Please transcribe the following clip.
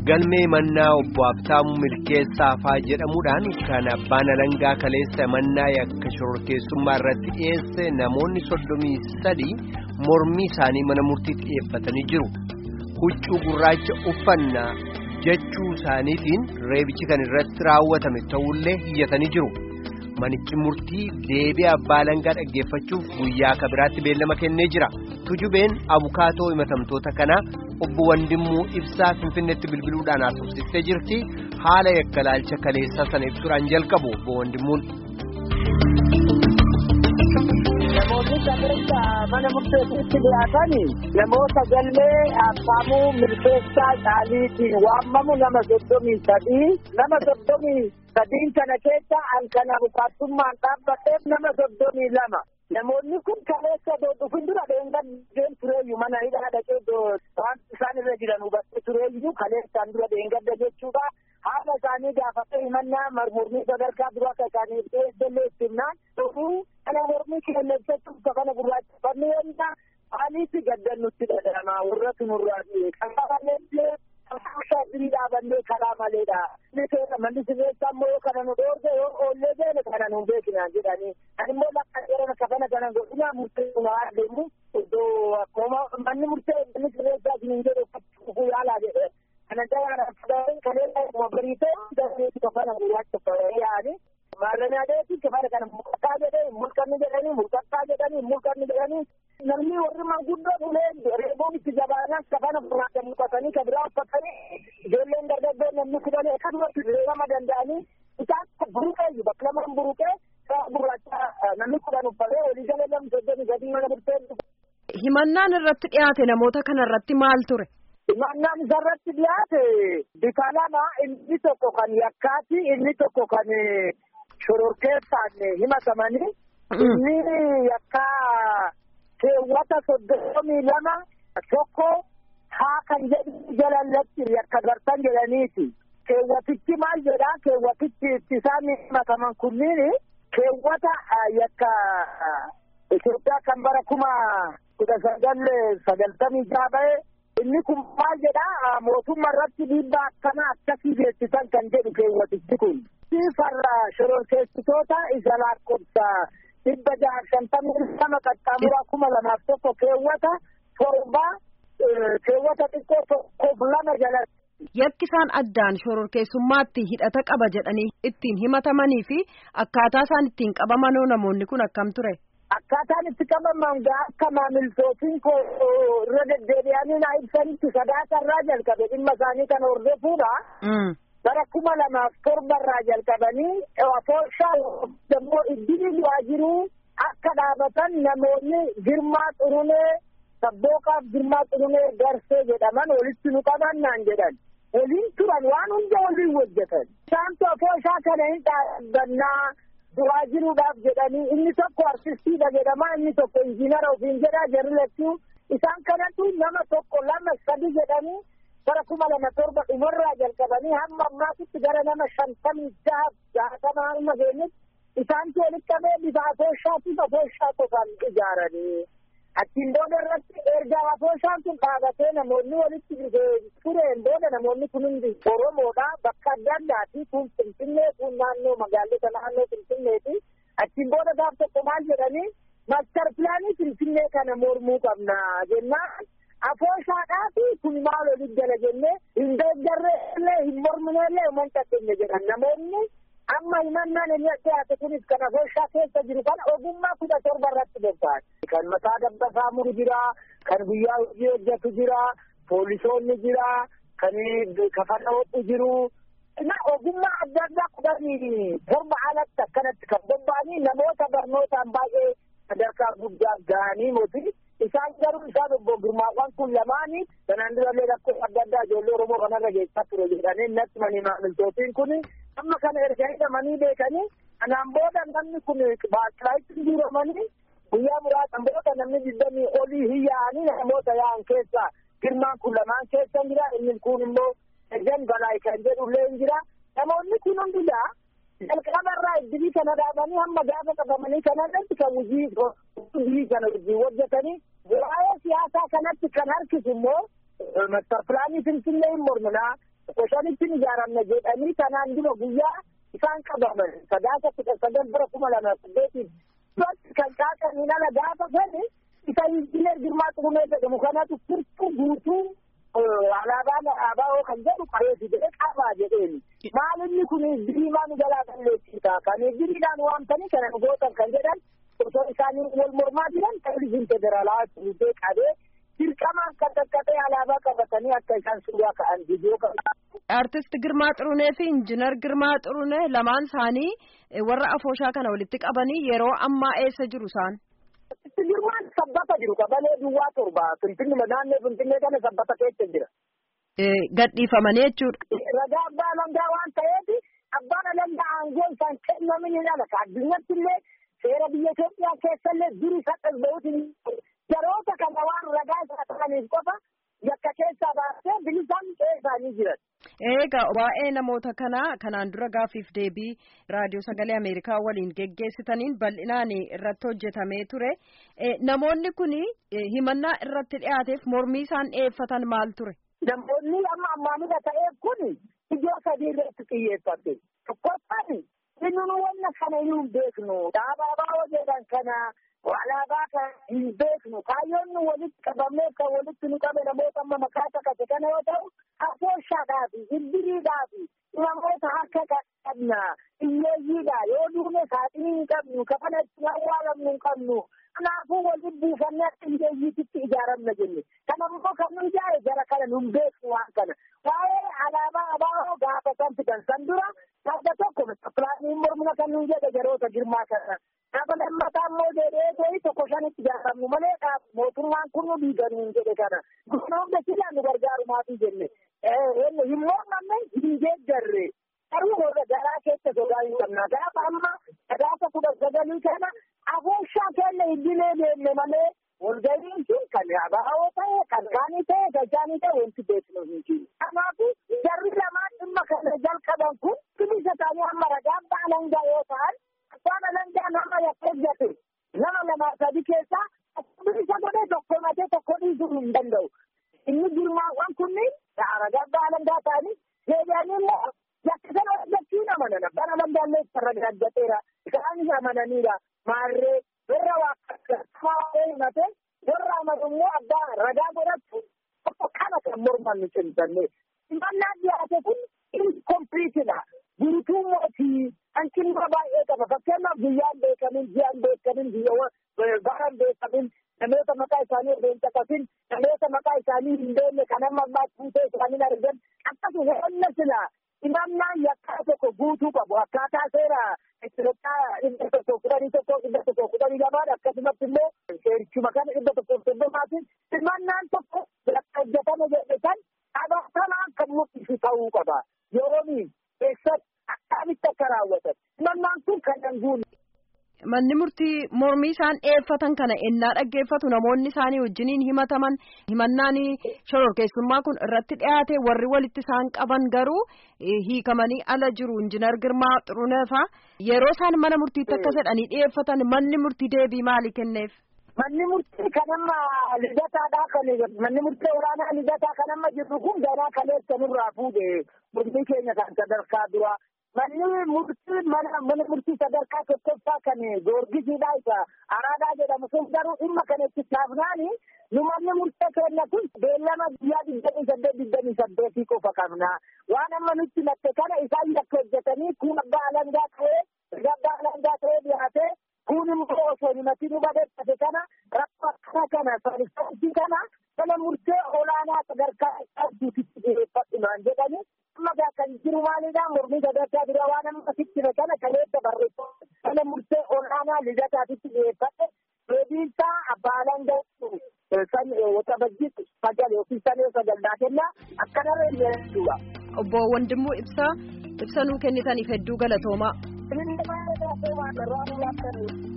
galmee mannaa obbo Habtaamuu Milkeessaafaa jedhamuudhaan kan abbaan alangaa kaleessa mannaa yakka shororkeessummaa irratti dhiyeesse namoonni soddomii sadii mormii isaanii mana murtiitti dhiyeeffatanii jiru. Huccuu gurraacha uffannaa jechuu isaaniitiin reebichi kan irratti raawwatame ta'ullee hiyyatanii jiru. Manichi murtii deebii abbaa alangaa dhaggeeffachuuf guyyaa kabiraatti beellama kennee jira. Tujubeen abukaatoo himatamtoota kanaa obbo Wandimmuu Ibsaa Finfinneetti bilbiluudhaan haasofsiistee jirti. Haala yakkalaalcha kaleessaa sana ibsuudhaan jalqabu obbo Wandimmuun. Namoonni sadarkaa mana murteessitti dhiyaatan namoota galmee Habtaamuu Milkeessaa Caaliitiin waamamu nama soddomii sadii nama soddomii sadiin kana keessa halkan abukaattummaan dhaabbateef nama soddomii lama. Namoonni kun kaleessa dhufin dura dheengadeen tureeyyu mana hidhaa dhaqee waan isaan irra jiran hubattee tureeyyu kaleessaan dura dheengadda jechuudha. Haala isaanii gaafatee himannaa mormii sadarkaa dura akka isaaniif dhiyeessellee ittimnaan dhufuu kana mormii keenya ibsachuuf kafana gurraacha uffanni yennaa maaliif gaddan nutti dhadhama warra tunurraa qabaaleellee shaatirii dhaabannee karaa maleedha. Manni sirreessaa immoo yoo kana nu dhoorge yoo oollee beene kana nu beekna jedhanii. Ani immoo lakka yeroo kafana kana godhina murtee nu haa deemu iddoo akkuma manni murtee manni sirreessaa hin jedhu uffachuu yaalaa jedhe. Kana daraa fudhatee kalee mabariitee dareetti kafana gurraacha yaa'anii. Maarranii adeemsi kafana kana mul'ataa jedhee mul'anni jedhanii mul'ataa jedhanii mul'anni jedhanii. Namni warri manguddoo ulee reeboon itti jabaanaan kafana gurraacha mul'atanii kan biraa uffatanii ijoolleen dargaggoo namni kudhanii akkasumatti reebama danda'anii isaan buruqee bakka lamaan buruqee sa'a gurraacha namni kudhan uffatee walii galee namni soddomii gadii mana murtee. Himannaan irratti dhiyaate namoota kana irratti maal ture? Himannaan isarratti dhiyaate bifa lama inni tokko kan yakkaati inni tokko kan shororkeessaan himatamanii inni yakkaa keewwata soddomii lama tokko haa kan jedhu jalallatti yakka gartan jedhaniiti. Keewwatichi maal jedha keewwatichi itti isaan himataman kunniin keewwata yakka Itoophiyaa kan bara kuma kudha sagal sagaltamii jaha ba'e inni kun maal jedha mootummaa irratti dhiibbaa akkana akkasii beeksisan kan jedhu keewwatichi kun. Farra shororkeessitoota isa lakkoofsa dhibba jaha shantamii lama qaxxaamuraa kuma lamaaf tokko keewwata torba keewwata xiqqoo tokkoof lama jalatti. Yakki isaan addaan shororkeessummaatti hidhata qaba jedhanii ittiin himatamanii fi akkaataa isaan ittiin qabamanoo namoonni kun akkam ture? Akkaataan itti qabaman akka maamiltootiin koo irra deddeebi'anii naa ibsanitti sadaasa irraa jalqabe dhimma isaanii kana hordofuudha. bara kuma lamaaf torba irraa jalqabanii afooshaa immoo iddili du'aa jiru akka dhaabatan namoonni girmaa xurunee sabbooqaaf girmaa xurunee garsee jedhaman walitti nu qabannaan jedhan waliin turan waan hunda waliin hojjetan isaantu afooshaa kana hin dhaabbannaa du'aa jiruudhaaf jedhanii inni tokko artistiidha jedhama inni tokko injiinara ofiin jedha jarri lachuu isaan kanatu nama tokko lama sadi jedhanii bara kuma lama torba dhumarraa jalqabanii hamma ammaatitti gara nama shantamii jaha jahatama hamma geenyetti isaantu walitti qabee bifa afooshaatiif afooshaa qofaan ijaaranii achiin booda irratti erga afooshaan kun dhaabatee namoonni walitti tureen booda namoonni kun hundi oromoodha bakka adda addaati kun finfinnee kun naannoo magaalota naannoo finfinneeti achiin booda gaaf tokko maal jedhanii maastar pilaanii finfinnee kana mormuu qabna jennaan afooshaadhaa fi kun maal olii jala jennee hin deeggarreellee hin mormineellee uman qaqqeenye jedhan namoonni amma himannaan inni dhiyaate kunis kan afooshaa keessa jiru kana ogummaa kudha torba irratti bobba'an. Kan mataa dabbasaa muru jira, kan guyyaa hojii hojjetu jira, poolisoonni jira, kan kafana hodhu jiru. Na ogummaa adda addaa kudhanii torba alatti akkanatti kan bobba'anii namoota barnootaan baay'ee sadarkaa guddaa ga'anii mootii isaan garuu isaan obbo Girmaawwan kun lamaanii kanaan durallee rakkoo adda addaa ijoollee Oromoo kanarra geessaa ture jedhanii natti manii maamiltootiin kun amma kana erga hidhamanii beekanii kanaan booda namni kun baakilaayitti guuramanii guyyaa muraasan booda namni digdamii olii hin yaa'anii namoota yaa'an keessaa Girmaan kun lamaan keessa jira inni kun immoo ejan balaa kan jedhullee hin jira namoonni kun hundisaa jalqabarraa iddilii kana dhaabanii hamma gaafa qabamanii kanarratti kan hojii hojii kana hojii hojjetanii waa'ee siyaasaa kanatti kan harkisu immoo mastar pilaanii finfinnee hin morminaa tokko shanitti ijaaramne jedhanii kanaan dura guyyaa isaan qabaman sadaasa kudha sagal bara kuma lama saddeetiin kan kaasaniin ala gaafa sani isa injiinar Girmaa Xurumoo jedhamu kanatu furtuu guutuu alaabaan ABO kan jedhu qabeessi jedhee qabaa jedheeni. Maalinni kun diriimaa nu jalaa balleessita. Kan diriidhaan waamtanii kana nu gootan kan jedhan osoo isaanii wal mormaa jiran televizyiin federaalaa fuutee qabee dirqamaan kan qaqqabee alaabaa qabatanii akka isaan suuraa ka'an viidiyoo kan Artist Girmaa Xurunee fi Injiinar Girmaa Xurunee lamaan isaanii warra afooshaa kana walitti qabanii yeroo ammaa eessa jiru isaan? Girmaan sabbata jiru qabalee duwwaa torba finfinnuma naannoo finfinnee kana sabbata keessa jira. Gadhiifamanii jechuudha. Ragaa abbaa alangaa waan ta'eef abbaan alangaa aangoo isaan kennamin hin ala addunyatti illee seera biyya Itoophiyaa keessa illee duri sadhas bahuutiin yeroota kana waan ragaa isaa ta'aniif qofa yakka keessaa baasee bilisaan qe'ee isaanii jiran. Egaa waa'ee namoota kanaa kanaan dura gaafiif deebii raadiyoo sagalee Ameerikaa waliin geggeessitaniin bal'inaan irratti hojjetamee ture. Namoonni kun himannaa irratti dhiyaateef mormii isaan dhiyeeffatan maal ture? Namoonni amma ammaanidha ta'eef kun ijoo sadii irratti xiyyeeffate. Tokkoffaan inni nu wanna kana hin beeknu dhaabaa jedhan kana alaabaa kan hin beeknu kaayyoon nu walitti qabamee kan walitti nu qabe namoota amma maqaa takate kana yoo ta'u afooshaadhaafi iddiriidhaafi namoota harka qabna hiyyeeyyiidha yoo duune saaxinii hin qabnu kafana itti awwaalamnu hin qabnu kanaafuu walitti buufannee akka hiyyeeyyiititti ijaaramna jenne kanammoo kan nu ijaare jara kana nu hin beeknu waan kana waa'ee alaabaa abaa'oo gaafa san fidan san dura Gaafa tokko pilaaniin mormina kan nuyi jedhe yeroota girmaa kana. Gaafa lammataa immoo jedhee ta'ii tokko shanitti ijaaramnu malee mootummaan kun nu diiganuu hin jedhe kana. Gurna hunda silaa nu gargaaru maatii jenne. Hin mormanne hin deeggarre. Garuu warra garaa keessa sodaa hin qabna. Gaafa amma gaafa kudha sagalii kana afooshaa keenya iddilee deemne malee walgahiin sun kan abaa'oo ta'e kan kaanii ta'e gajaanii ta'e wanti beeknu hin jiru. Kanaafuu jarri lamaan dhimma kana jalqaban kun bilisa ta'anii amma ragaa abbaa alangaa yoo ta'an abbaan alangaa nama yakkeessate nama lama sadi keessaa bilisa godhee tokko matee tokko dhiisuu hin danda'u. Inni girmaawwan kunniin ragaa abbaa alangaa ta'anii deebi'anii immoo yakka sana hojjechuu amanan abbaan alangaa illee sarara gaddateera isaanis amananiidha maarree warra waaqeffaa himate warra amanu immoo abbaa ragaa godhatu tokko kana kan morman nu cimsanne himannaa dhiyaate kun inkompiitidha guutuu mootii hanqinuma baay'ee qaba fakkeenyaaf guyyaan beekamin ji'aan beekamin baran beekamin namoota maqaa isaanii hin caqasin namoota maqaa isaanii hin beekne kan amma ammaa fuutee isaanii argan akkasuma honna silaa himannaan yakkaa tokko guutuu qabu akkaataa seera Itoophiyaa dhibba tokko kudhanii tokko dhibba tokko kudhanii lamaan akkasumatti immoo seerichuma kana dhibba tokko soddomaatiin himannaan tokko yakka hojjetame jedhe san qabatanaan kan mul'isu ta'uu qaba yeroomiin keessatti akkamitti akka raawwatan himannaan kun kan danguun. Manni murtii mormii isaan dhiyeeffatan kana ennaa dhaggeeffatu namoonni isaanii wajjiniin himataman himannaan shororkeessummaa kun irratti dhiyaate warri walitti isaan qaban garuu hiikamanii ala jiru injinar Girmaa Xuruneefa yeroo isaan mana murtiitti akka jedhanii dhiyeeffatan manni murtii deebii maalii kenneef? Manni murtii kan amma lidataadhaa kan manni murtii olaanaa lidataa kan amma jirru kun ganaa kaleessa nurraa fuudhe murtii keenya kan sadarkaa duraa. manni murtii mana mana murtii sadarkaa tokkoffaa kan goorgisiidha isa araadaa jedhamu sun garuu dhimma kana itti taafnaani nu manni murtee keenya kun beellama guyyaa digdamii saddeet digdamii saddeetii qofa qabna waan amma nutti latte kana isaan yakka hojjetanii kun abbaa alangaa ta'ee abbaa alangaa ta'ee dhiyaatee kun immoo osoo himati nu badeeffate kana rakkoo akkana kana saanisaansii kana mana murtee olaanaa sadarkaa qabduutitti dhiyeeffadhumaan jedhanii amma kan jiru maalidha mormii sadarkaa dura waan amma sitti kana kaleessa barreeffama mana murtee olaanaa lidataatitti dhiyeeffadhe deebiinsaa abbaa alangaa san waxabajjii sagal yookiin sanee sagaldaa kennaa akkanarra illee jechuudha. Obbo Wandimmoo Ibsaa ibsa nuu kennitaniif hedduu galatoomaa. Inni baay'ee galatoomaa irraa nu laattanii.